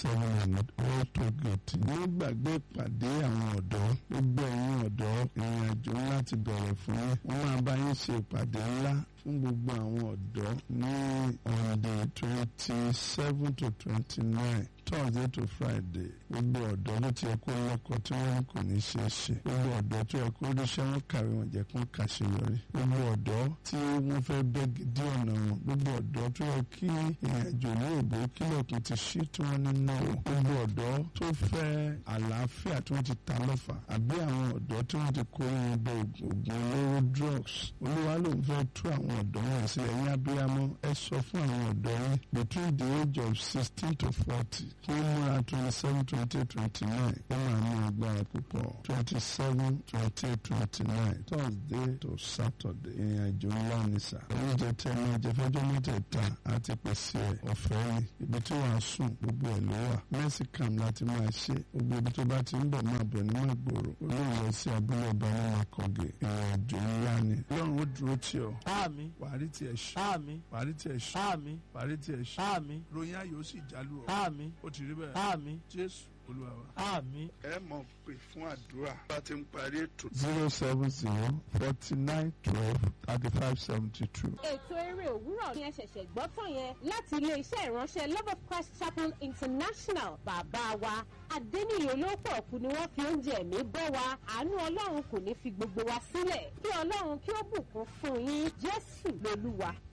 seven hundred all tó gèètì. ní gbàgbé ìpàdé àwọn ọ̀dọ́ gbogbo ẹ̀yin ọ̀dọ́ ìrìn àjò ńlá ti bẹ̀rẹ̀ fún yín wọ́n máa bá yín ṣe ìpàdé ńlá fún gbogbo àwọn ọ̀dọ́ ní on the twenty seven to twenty nine thursday to friday gbogbo ọ̀dọ́ ló ti yẹ kó lọ́kọ tí wọ́n kò ní ṣe é ṣe gbogbo ọ̀dọ́ tó yẹ kó ríṣẹ́ wọn kàwé wọn jẹ́ kó kàṣeyọrí gbogbo ọ̀dọ́ tí wọ́n fẹ́ bẹ́ gidi ọ̀nà wọn gbogbo ọ̀dọ́ tó yẹ kí ìrìnàjò ní òbó kílọ̀kùn ti ṣí tí wọ́n ní náà gbogbo ọ̀dọ́ tó fẹ́ àlàáfíà tí wọ́n ti ta lọ́fà àbí àwọn ọ̀dọ́ tí wọ́n ti kó wọn bọ ògùn olóró drugs olúwa ló ń fẹ́ tú àwọn ọ̀dọ́ wọn sí ẹ̀yìn abiyamọ ẹ sọ fún àwọn ọ̀dọ́ yín between the age of sixteen to forty kí wọ́n múra twenty seven twenty eight twenty nine ó máa ní agbára púpọ̀ twenty seven twenty eight twenty nine thursday to saturday ìrìn àjò ńlá ní sà oúnjẹ tí ẹ máa jẹ fẹjọ́ mẹ́tẹ̀ẹ̀ta àti pèsè ẹ̀ ọ̀fẹ́ ni ibi tí wàá sùn gbogbo ẹ̀ ló wà mẹ́sìkàm láti máa ṣe gbogbo ibi tó bá ti ń bọ̀ máa bọ̀ ní màgbòrò olóòwò sí abúlé ọba ní makọ̀gẹ̀ ìrìn àjò ńlá ni ọlọ́run ó dúró tì ọ́ àmín wàá rí tiẹ̀ ṣe àmín wàá rí tiẹ̀ ṣe àmín wàá rí tiẹ̀ ṣe àmín ròyìn ayò sì jálù ọ́ àmín ó ti rí bẹ́ẹ̀ àmín jésù olúwa wa. àmín. ẹ mọ̀ pé fún àdúrà bá ti ń parí ètò. zero seven zero forty nine twelve thirty five seventy two. ètò eré òwúrọ̀ ni ẹ ṣẹ̀ṣẹ̀ gbọ́ tán yẹn láti ilé-iṣẹ́ ìránṣẹ́ love of christ chapel international bàbá wa adẹ́niyè olóòpọ̀ kù ni wọ́n fi oúnjẹ ẹ̀mí bọ́ wa àánú ọlọ́run kò ní fi gbogbo wa sílẹ̀ kí ọlọ́run kí ó bùkún fún yín jésù lolúwa